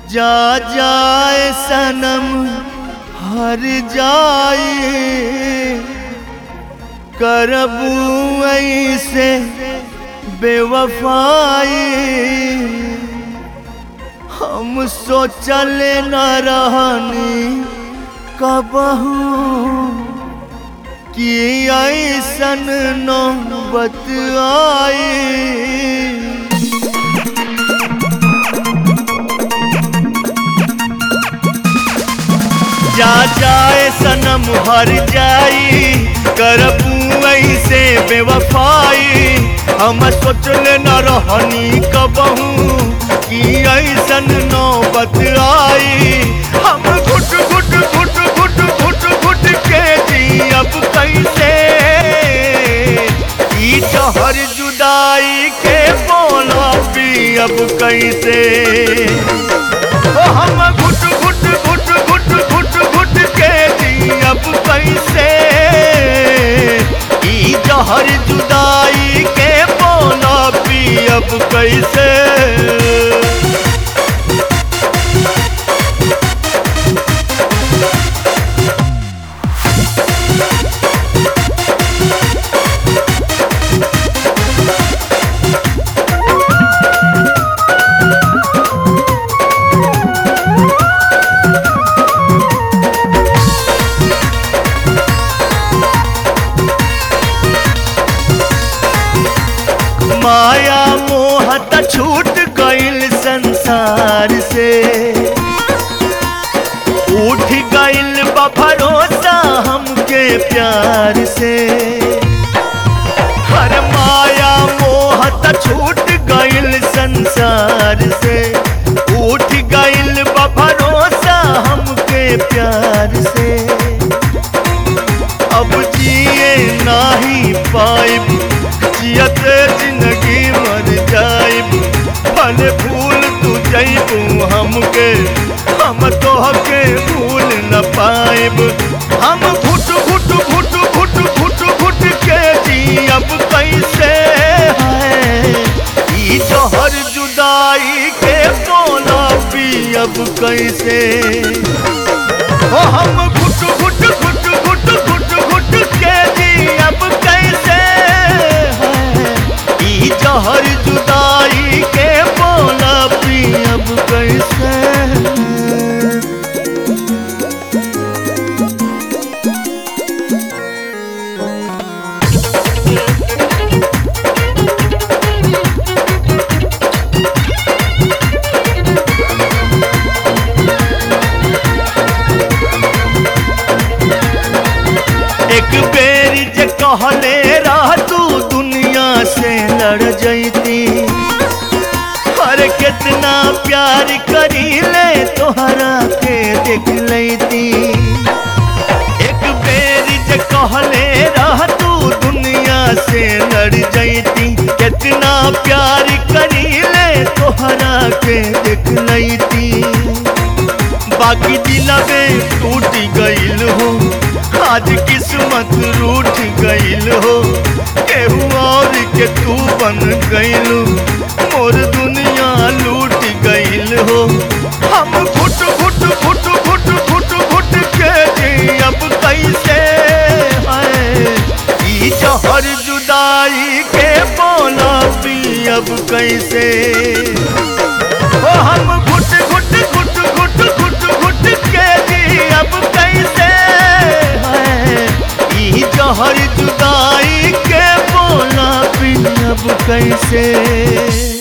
जा जाए सनम हर जाए करबू ऐसे बेवफाई हम सोचल न रहनी कबहू कि ऐसन नौबत आई जा जाए सनम हर जाई करबू ऐसे बेवफाई हम सोचल न रहनी कबहू कि ऐसन नौबत आई हम घुट घुट घुट घुट घुट घुट के जी अब कैसे ई जहर जुदाई के बोला पी अब कैसे ओ हम घुट घुट घुट घुट घुट घुट के जी अब कैसे ई जहर जुदाई के बोला पी अब कैसे माया मोहत छूट गइल संसार से उठ गइल बा भरोसा हमके प्यार से हर माया मोहत छूट गइल संसार से उठ गइल बा भरोसा हमके प्यार से अब जिए नाही पाइब जियत जिंदगी मर जाइब भले भूल तू जइबू हमके हम तोहके भूल न पाइब हम घुट घुट घुट घुट घुट घुट के जी अब कैसे है ई जहर जुदाई के बोला पी अब कैसे ओ हम घुट घुट घुट घुट घुट घुट के जी अब कैसे है ई जहर जुदाई के बोला पी अब कैसे एक बेर जे कहले रह तू दुनिया से लड़ जैती हर कितना प्यार करी ले तोहरा के देख लेती एक बेर जे कहले रह तू दुनिया से लड़ जैती कितना प्यार करी ले तोहरा के देख लेती बाकी दिलवे टूट गइल हो आज किस्मत रूठ गइल हो केहू और के तू बन गइल मोर दुनिया लूट गइल हो हम घुट घुट घुट घुट घुट घुट के जी अब कैसे है ई जहर जुदाई के बोला पी अब कैसे ओ हम घुट घुट घुट घुट घुट घुट के जी अब कैसे है ई जहर जुदाई के बोला पी अब कैसे